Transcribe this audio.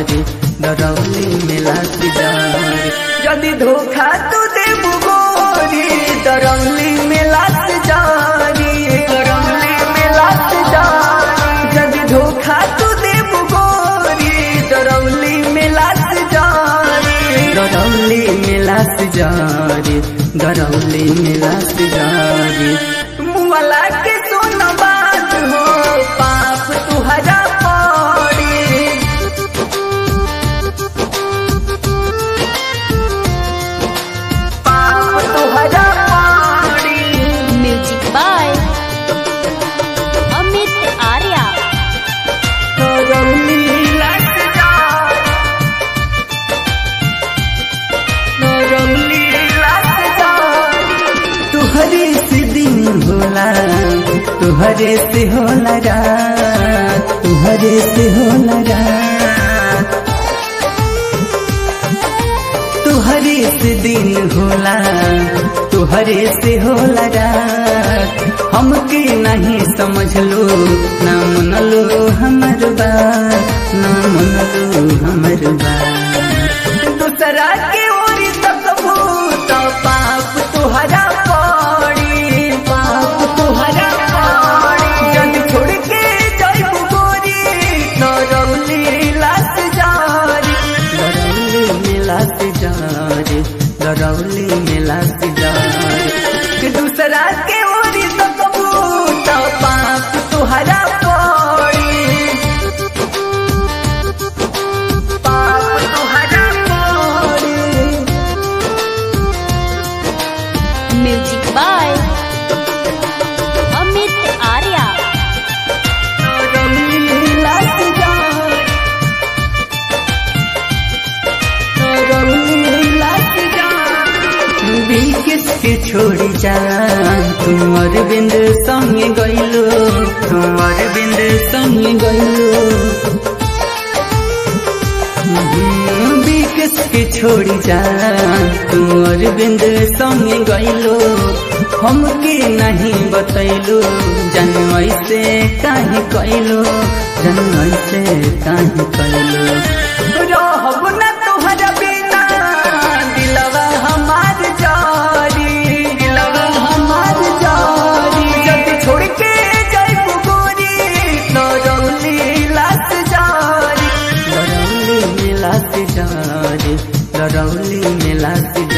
जारी दरौली मेला से जारी यदि धोखा तू देबू गोरी दरौली मेला से जारी दरौली मेला से जारी यदि धोखा तू देबू गोरी दरौली मेला से जारी दरौली मेला से जारी दरौली मेला से जारी मुआला के सुन बात हो पाप तुहरा पड़ी पाप तुहरा पड़ी म्यूजिक बाय अमित आर्या दरौली लट जारी दरौली लट जारी तुहरे से दिन होला तुहरे से होला रात तुहरे से होला रात तुहरे से दिन होला तुहरे से होला रात हमके नहीं समझ लो ना मनलो हमर बात ना मनलो हमर बात दूसरा के ओरी तक भूत पाप तुहरा पड़ी पाप तुहरा पड़ी जग छोड़ के जाइबू गोरी दरौली लात जारी दरौली मिलात जारी दरौली मिलात जारी कि दूसरा के ओरी तक भूत पाप तुहरा पड़ी पाप तुहरा पड़ी म्यूजिक बाय अमित आर्या के छोड़ी जा तुम अरविंद संगे गइलो तुम अरविंद संगे गइलो बिकस के छोड़ी जा तुम अरविंद संगे गइलो हमके नहीं बतैलो जन से काहे कैलो जन से काहे कैलो रहब न तोहरा बिना दिलवा हमार जारी दिलवा हमार जारी जब छोड़ के जाइबू गोरी दरौली लात जारी दरौली मिलात जारी दरौली मिलात